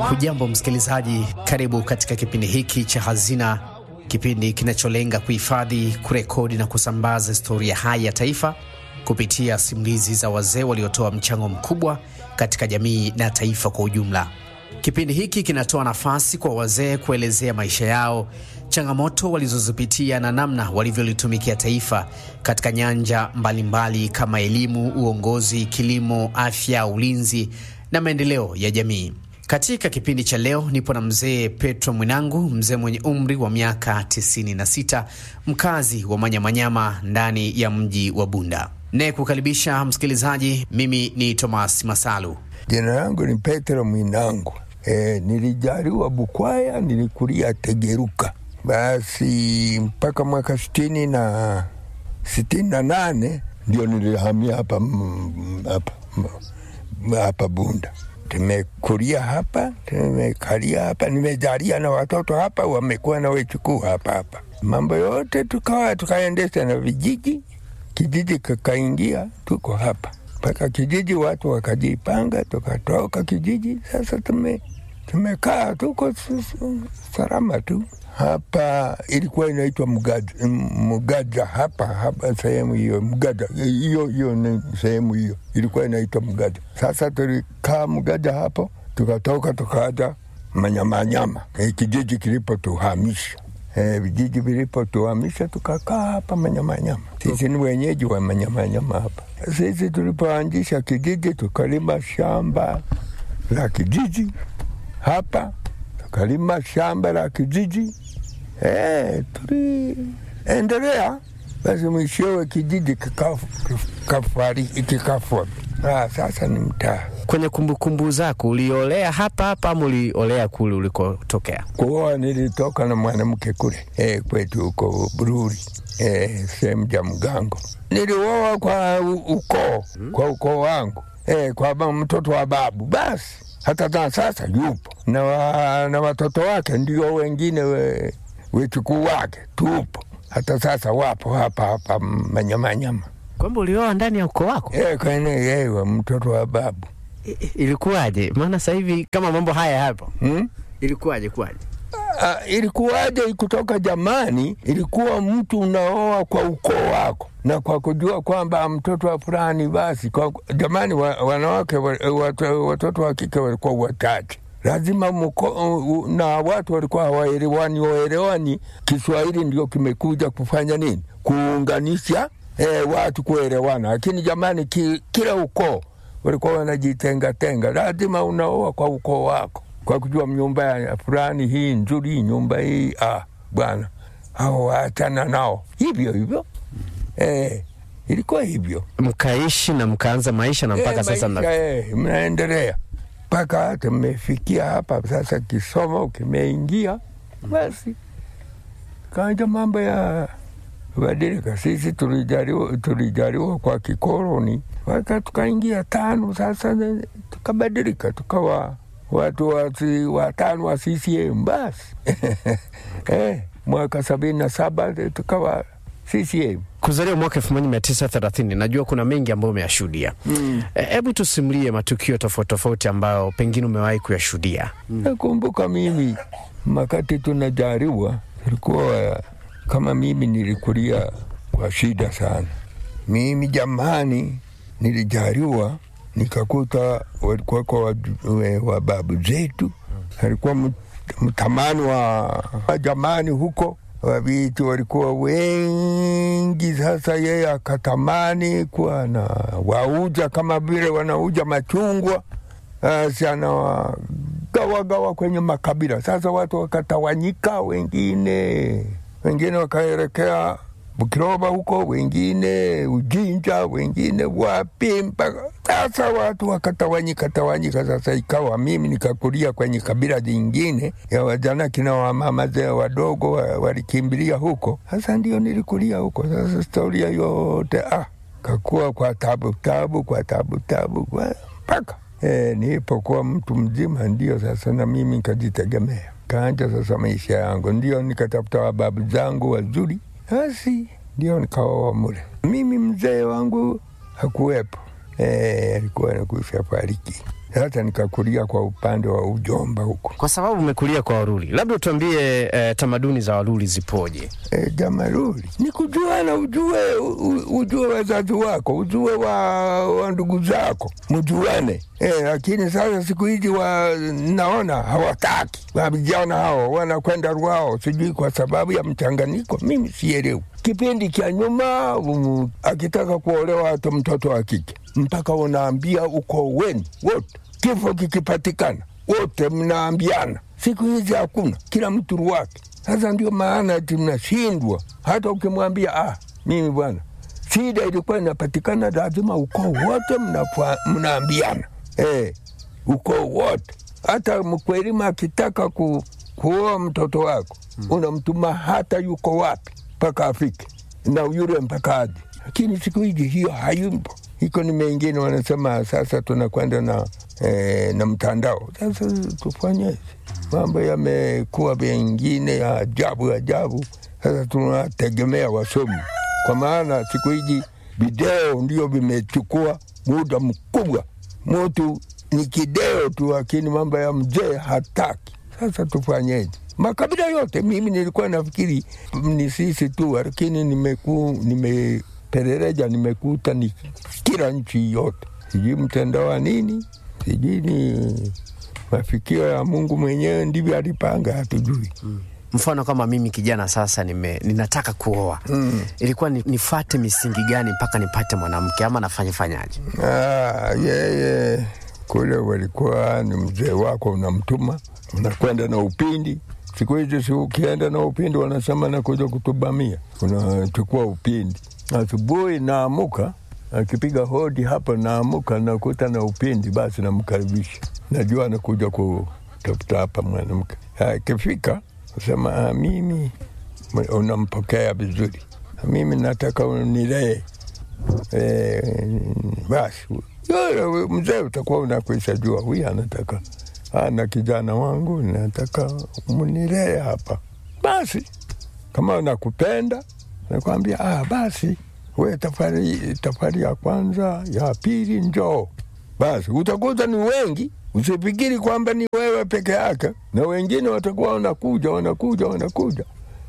Hujambo msikilizaji, karibu katika kipindi hiki cha Hazina, kipindi kinacholenga kuhifadhi, kurekodi na kusambaza historia hai ya taifa kupitia simulizi za wazee waliotoa mchango mkubwa katika jamii na taifa kwa ujumla. Kipindi hiki kinatoa nafasi kwa wazee kuelezea maisha yao, changamoto walizozipitia na namna walivyolitumikia taifa katika nyanja mbalimbali mbali kama elimu, uongozi, kilimo, afya, ulinzi na maendeleo ya jamii. Katika kipindi cha leo nipo na mzee Petro Mwinangu, mzee mwenye umri wa miaka 96, mkazi wa Manyamanyama ndani ya mji wa Bunda. Naye kukaribisha msikilizaji, mimi ni Thomas Masalu. Jina langu ni Petro Mwinangu. E, nilijaliwa Bukwaya, nilikulia Tegeruka. Basi mpaka mwaka sitini na sitini na nane ndio nilihamia hapa hapa hapa Bunda. Tumekulia hapa, tumekalia hapa, nimejalia na watoto hapa, wamekuwa na wechukuu hapa hapa. Mambo yote tukawa tukaendesha na vijiji, kijiji kakaingia, tuko hapa mpaka kijiji, watu wakajipanga, tukatoka kijiji. Sasa tume tumekaa tuko salama tu hapa. Ilikuwa inaitwa Mugaja, Mugaja hapa hapa sehemu hiyo Mugaja, hiyo hiyo ni sehemu hiyo ilikuwa inaitwa Mugaja. Sasa tulikaa Mugaja hapo, tukatoka tukaja Manyamanyama, e, kijiji kilipotuhamisha e, vijiji vilipotuhamisha tukakaa hapa Manyamanyama. Sisi ni wenyeji wa Manyamanyama hapa. Sisi tulipoanzisha kijiji tukalima shamba la kijiji hapa, tukalima shamba la kijiji e, tuliendelea basi, mwishowe kijiji kikafwa. Ah, sasa ni mtaa. Kwenye kumbukumbu zako uliolea hapa hapa ama uliolea kule ulikotokea? Kuoa nilitoka na mwanamke kule e, kwetu huko Bururi e, sehemu ja Mgango. Nilioa kwa ukoo kwa ukoo wangu e, kwa mtoto wa babu basi hata na sasa yupo na, wa, na watoto wake ndio wengine we, wechukuu wake tupo hata sasa wapo hapa hapa Manyamanyama. Kwamba ulioa ndani ya ukoo wako? E, kwenye yewe mtoto wa babu. I, ilikuwaje? Maana sasa hivi kama mambo haya hapo hmm? Ilikuwaje kuwaje? Uh, ilikuwaje? Kutoka jamani, ilikuwa mtu unaoa kwa ukoo wako na kwa kujua kwamba mtoto wa fulani basi kwa, jamani wa, wanawake wat, watoto wa kike walikuwa wachache, lazima muko, uh, na watu walikuwa hawaelewani waelewani. Kiswahili ndio kimekuja kufanya nini? Kuunganisha eh, watu kuelewana, lakini jamani ki, kila ukoo walikuwa wanajitengatenga. Lazima unaoa kwa ukoo wako kwa kujua nyumba ya fulani hii nzuri, nyumba hii ah, bwana hao waachana nao hivyo hivyo. Eh, ilikuwa hivyo, mkaishi na mkaanza maisha na mpaka eh, sasa maisha, eh, mnaendelea mpaka tumefikia hapa sasa. Kisomo kimeingia basi, kaanja mambo ya badilika. Sisi tulijaliwa, tulijaliwa kwa kikoloni waka tukaingia tano, sasa tukabadilika tukawa watu wasi, watano wa CCM basi eh, mwaka sabini na saba tukawa CCM. Kuzaliwa mwaka elfu moja mia tisa thelathini najua kuna mengi ambayo umeyashuhudia. Hebu mm. tusimulie matukio tofauti tofauti ambayo pengine umewahi kuyashuhudia. mm. Nakumbuka mimi makati tunajariwa, ilikuwa kama mimi nilikulia kwa shida sana. Mimi jamani, nilijariwa nikakuta walikuwa kwa wa babu zetu, alikuwa mtamani wa jamani huko wavitu walikuwa wengi. Sasa yeye akatamani kuwa na wauja kama vile wanauja machungwa, asi anawagawagawa kwenye makabila. Sasa watu wakatawanyika, wengine wengine wakaelekea Bukiroba huko, wengine Ujinja, wengine wapi, mpaka sasa watu wakatawanyika tawanyika. Sasa ikawa mimi nikakulia kwenye kabila jingine ya wajana kina wamama zee wadogo walikimbilia huko. Sasa ndio nilikulia huko. Sasa historia yote ah, kakuwa kwa tabu tabu, kwa tabu tabu mpaka e, nilipokuwa mtu mzima, ndio sasa na mimi nikajitegemea, kaanja sasa maisha yangu, ndio nikatafuta wababu zangu wazuri basi ndio nikaoa mule. Mimi mzee wangu hakuwepo, alikuwa e, nakusha fariki. Sasa nikakulia kwa upande wa ujomba huko. Kwa sababu umekulia kwa Waruri, labda tuambie eh, tamaduni za Waruri zipoje? E, jamaruri ni kujuana, ujue u- ujue wazazi wako, ujue wa, wa ndugu zako, mjuane. E, lakini sasa siku hizi wa, naona hawataki wa vijana hao wanakwenda Rwao, sijui kwa sababu ya mchanganyiko, mimi sielewi. Kipindi cha nyuma um, akitaka kuolewa hata mtoto wa kike mpaka unaambia uko wenu wote, kifo kikipatikana wote mnaambiana. Siku hizi hakuna, kila mtu ruwake. Sasa ndio maana ati mnashindwa, hata ukimwambia ah, mimi bwana, shida ilikuwa inapatikana, lazima ukoo wote mnafua- mnaambiana eh, ukoo wote. Hata mkwelima akitaka ku, kuoa mtoto wako unamtuma hata yuko wapi mpaka afike na yule mpaka aje, lakini siku hizi hiyo hayumpo. Iko ni mengine wanasema sasa tunakwenda na, eh, na mtandao. Sasa tufanyeje? Mambo yamekuwa mengine ya ajabu ajabu. Sasa tunategemea wasomi, kwa maana siku hizi video ndio vimechukua muda mkubwa. Mtu ni kideo tu, lakini mambo ya mzee hataki. Sasa tufanyeje? Makabila yote, mimi nilikuwa nafikiri ni sisi tu, lakini nimeku nimepeleleja, nimekuta ni kila nchi yote, sijui mtandao wa nini, sijui ni mafikio ya Mungu mwenyewe ndivyo alipanga, hatujui. Mfano kama mimi kijana sasa nime, ninataka kuoa Mm. ilikuwa ni, nifate misingi gani mpaka nipate mwanamke ama nafanya fanyaje? Ah, yeye kule walikuwa ni mzee wako, unamtuma unakwenda na upindi. Siku hizi si ukienda na upindi wanasema nakuja kutubamia, unachukua upindi. Asubuhi naamuka, akipiga hodi hapa, naamuka nakuta na upindi, basi namkaribisha, najua anakuja kutafuta hapa mwanamke. Akifika sema ah, mimi unampokea vizuri, mimi nataka unilee Eh, basi yule mzee utakuwa unakwisha jua huyu anataka ana kijana wangu nataka munilee hapa. Basi kama unakupenda nakwambia, ah, basi we tafari, tafari ya kwanza ya pili njoo. Basi utakuta ni wengi, usifikiri kwamba ni wewe peke yake, na wengine watakuwa wanakuja wanakuja wanakuja.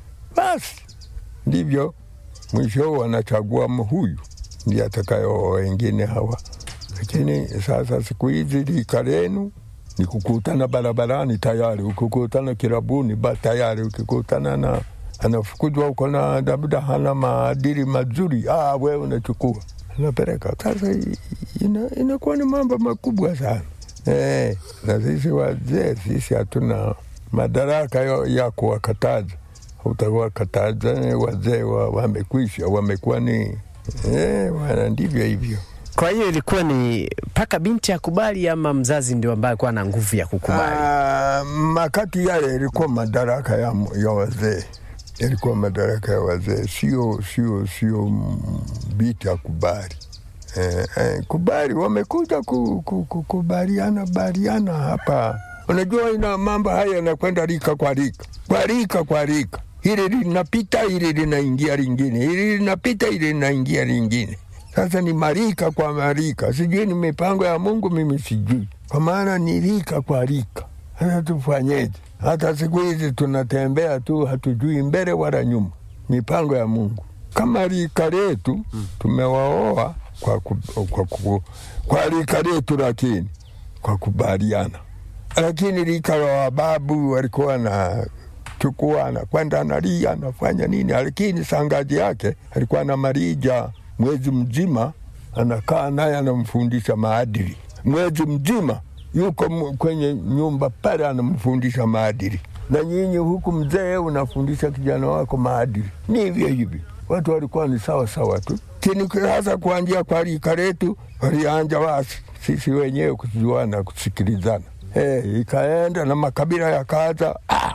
Basi ndivyo mwisho wanachagua huyu ndiye atakayo wengine hawa. Lakini sasa siku hizi lika lenu ni kukutana barabarani tayari, ukikutana kirabuni ba tayari, ukikutana na anafukuzwa huko na labda hana maadili mazuri, ah, we unachukua anapeleka. Sasa i- ina- inakuwa ni mambo makubwa sana eh, na sisi wazee sisi hatuna madaraka ya, ya kuwakataza utawakataza wazee wa, wamekwisha wamekuwa ni eh, wana ndivyo hivyo. Kwa hiyo ilikuwa ni mpaka binti akubali ama mzazi ndio ambaye alikuwa na nguvu ya kukubali? Ah, makati yale ilikuwa madaraka ya, ya wazee, ilikuwa madaraka ya wazee, sio sio sio mm, binti akubali. Eh, eh, kubali wamekuja ku, ku, ku, kubaliana baliana hapa. Unajua ina mambo haya yanakwenda rika kwa rika kwa rika kwa rika, hili linapita hili linaingia lingine, hili linapita hili linaingia lingine. Sasa ni marika kwa marika, sijui ni mipango ya Mungu, mimi sijui, kwa maana ni rika kwa rika. Sasa tufanyeje? Hata siku hizi tunatembea tu, hatujui mbele wala nyuma, mipango ya Mungu. Kama rika letu tumewaoa kwa, ku, kwa, ku, kwa rika letu, lakini kwa kubaliana, lakini rika la wababu walikuwa na chukua anakwenda analia anafanya nini, lakini sangaji yake alikuwa na marija mwezi mzima, anakaa naye anamfundisha maadili mwezi mzima, yuko m- kwenye nyumba pale anamfundisha maadili, na nyinyi huku mzee unafundisha kijana wako maadili. Ni hivyo hivyo, watu walikuwa ni sawa sawa tu, lakini sasa kuanzia kwa rika letu walianja wasi sisi wenyewe kujuana, kusikilizana. Hey, ikaenda na makabila yakaanza ah,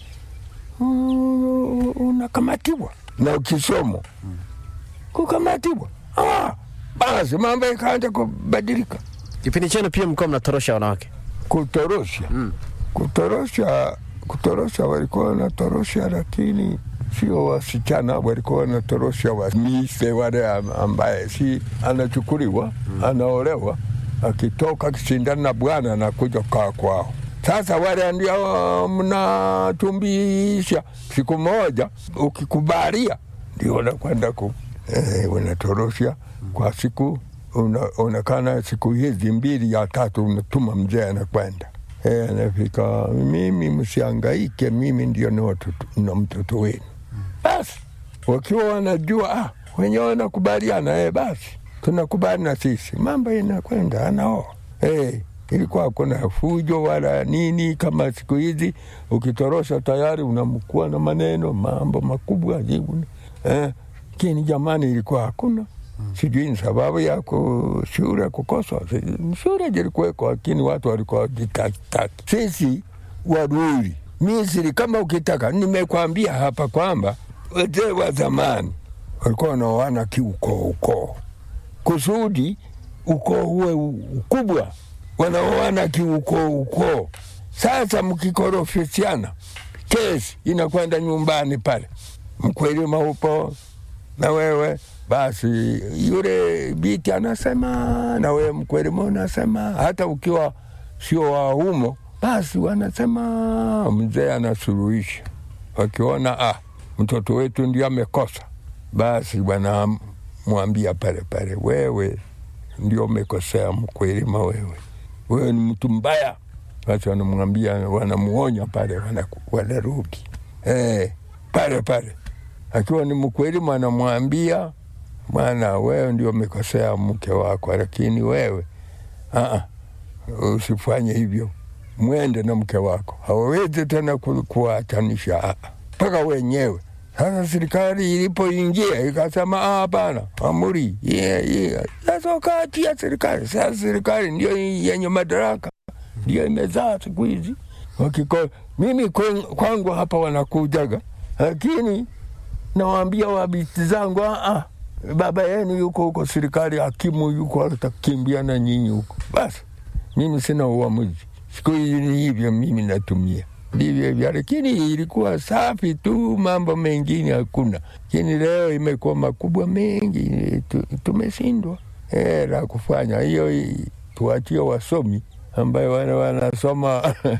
mm, unakamatiwa na kisomo kukamatiwa. Ah, basi mambo ikaanza kubadilika, Kipindi chenu pia mlikuwa mnatorosha wanawake? kutorosha kutorosha kutorosha, walikuwa wanatorosha, lakini sio wasichana, walikuwa wanatorosha wamise wale am- ambaye si anachukuliwa anaolewa akitoka akishindana na bwana anakuja kaa kwao. Sasa wale ndio mnatumbisha, siku moja ukikubalia ndio unakwenda ku eh, unatorosha kwa siku unaonekana siku hizi mbili ya tatu unatuma mzee anakwenda eh, anafika, mimi msiangaike, mimi ndio na mtoto wenu. Basi wakiwa wanajua ah, wenyewe wanakubaliana eh, basi tunakubali na sisi, mambo inakwenda anaoa eh, ilikuwa kuna fujo wala nini kama siku hizi. Ukitorosha tayari unamkuwa na maneno mambo makubwa jibu eh, kini jamani, ilikuwa hakuna sijui ni sababu ya shule kukoswa. Shule zilikuweko, lakini watu walikuwa jitakitaki. Sisi Waruri Misri, kama ukitaka, nimekwambia hapa kwamba wazee wa zamani walikuwa wanaoana kiukoo ukoo, kusudi ukoo uwe ukubwa, wanaoana kiukoo ukoo. Sasa mkikorofisiana, kesi inakwenda nyumbani pale, mkwelima upo na wewe basi yule biti anasema na wewe mkwelimo unasema, hata ukiwa sio wa humo, basi wanasema mzee anasuluhisha. Wakiona ah, mtoto wetu ndio amekosa, basi wanamwambia pale pale, wewe ndio umekosea mkwelima, wewe wewe ni mtu mbaya. Basi wanamwambia, wanamuonya pale, wanarudi eh, pale pale akiwa ni mkweli, mwanamwambia bwana, wewe ndio umekosea mke wako, lakini wewe aa, usifanye hivyo, mwende na mke wako, hawawezi tena kuachanisha mpaka wenyewe. Sasa serikali ilipoingia ikasema hapana, amri sasa wakati ya serikali. Sasa serikali ndio yenye madaraka, ndio imezaa siku hizi. Mimi kwangu hapa wanakujaga, lakini nawaambia wabiti zangu ah, baba yenu yuko huko serikali, hakimu yuko, atakimbia na nyinyi huko. Basi mimi sina uamuzi, siku hizi ni hivyo, mimi natumia ndivyo hivyo, lakini ilikuwa safi tu, mambo mengine hakuna. Lakini leo imekuwa makubwa mengi, tumeshindwa eh, la kufanya hiyo. Tuachie wasomi ambayo wana wanasoma